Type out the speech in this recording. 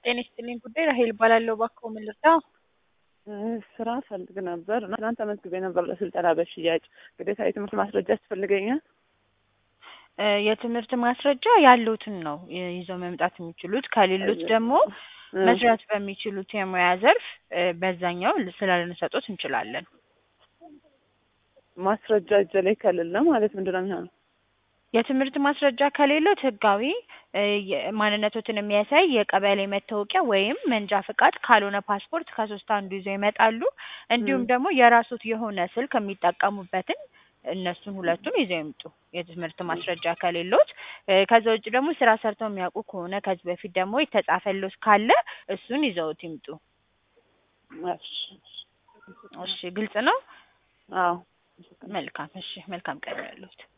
ጤና ይስጥልኝ ጉዳይ ራሄል እባላለሁ። እባክዎ ምን ልርዳው? ስራ ፈልግ ነበር እና ትናንት ተመዝግቤ ነበር ለስልጠና በሽያጭ ግዴታ የትምህርት ማስረጃ ያስፈልገኛል? እ የትምህርት ማስረጃ ያሉትን ነው ይ- ይዘው መምጣት የሚችሉት። ከሌሉት ደግሞ መስራት በሚችሉት የሙያ ዘርፍ እ በዛኛው ል- ስራ ልንሰጦት እንችላለን። ማስረጃ እጄ ላይ ከሌለ ማለት ምንድን ነው የሚሆነው? የትምህርት ማስረጃ ከሌሎት ህጋዊ እ የ- ማንነቶትን የሚያሳይ የቀበሌ መታወቂያ ወይም መንጃ ፍቃድ ካልሆነ ፓስፖርት ከሶስት አንዱ ይዘው ይመጣሉ። እንዲሁም ም። ደግሞ የራሶት የሆነ ስልክ የሚጠቀሙበትን እነሱን ሁለቱን ይዘው ይምጡ። የትምህርት ማስረጃ ከሌሎት እ ከዛ ውጭ ደግሞ ስራ ሰርተው የሚያውቁ ከሆነ ከዚህ በፊት ደግሞ የተጻፈሎት ካለ እሱን ይዘውት ይምጡ። እሺ። እሺ ግልጽ ነው። አዎ መልካም እሺ መልካም ቀን ያሉት